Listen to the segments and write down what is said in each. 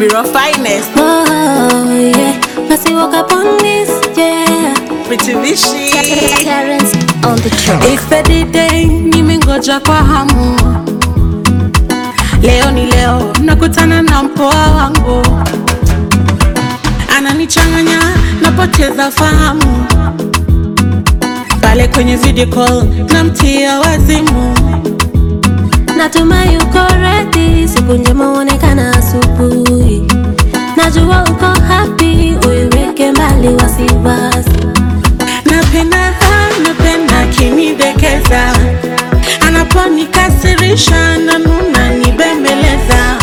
Kibiro finest. Oh, yeah. Must walk up on this, yeah. Pretty Vishi. Terrence on the track. Ifedi day nimengoja kwa hamu. Leo ni leo, nakutana na mpoa wangu, ananichanganya, napoteza fahamu. Pale kwenye video call namtia wazimu. Natuma yuko ready, siku njema huonekana asubuhi. Najua uko happy, uiweke mbali wasiwasi. Napenda napenda akinidekeza, anaponikasirisha nanuna nibembeleza.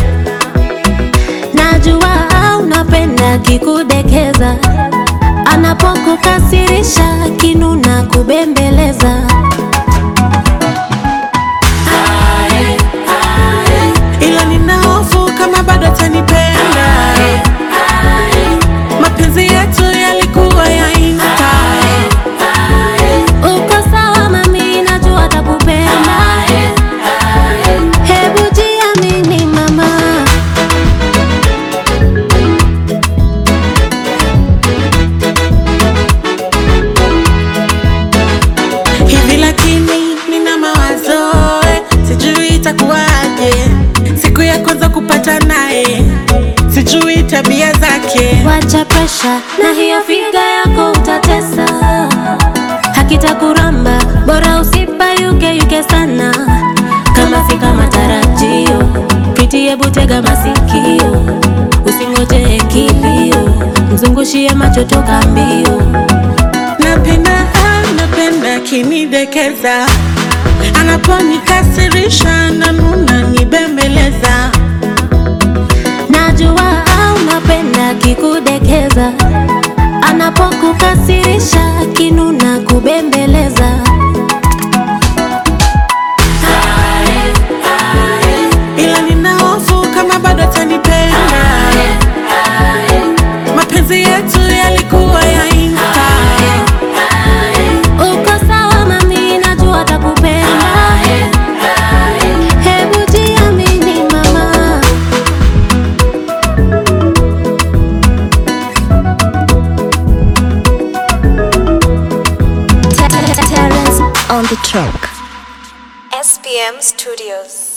Najua unapenda kikudekeza, anapokukasirisha kinuna kubembeleza. ila nina hofu kama bado atanipenda. Mapenzi yetu yalikuwa ya insta, Uko sawa mami, najua atakupenda. Hebu jiamini mama. hivi lakini nina mawazo eh, sijui itakuwaje siku ya kwanza kupata naye, sijui tabia zake. Wacha presha na hiyo figa yako utatesa, hakitakuramba bora usipayuke yuke sana, kama si kama tarajio. Priti, hebu tega masikio, usingoje kilio, mzungushie macho toka mbio. Napenda napenda akinidekeza, anaponikasirisha nanuna nibembeleza. Najua unapenda kikudekeza, anapokukasirisha kinuna kubembeleza. ila nina hofu kama bado atanipenda. Mapenzi yetu yalikuwa ya insta, Uko sawa mami, najua atakupenda. Hebu jiamini mama. Terrence on the track. SPM Studios.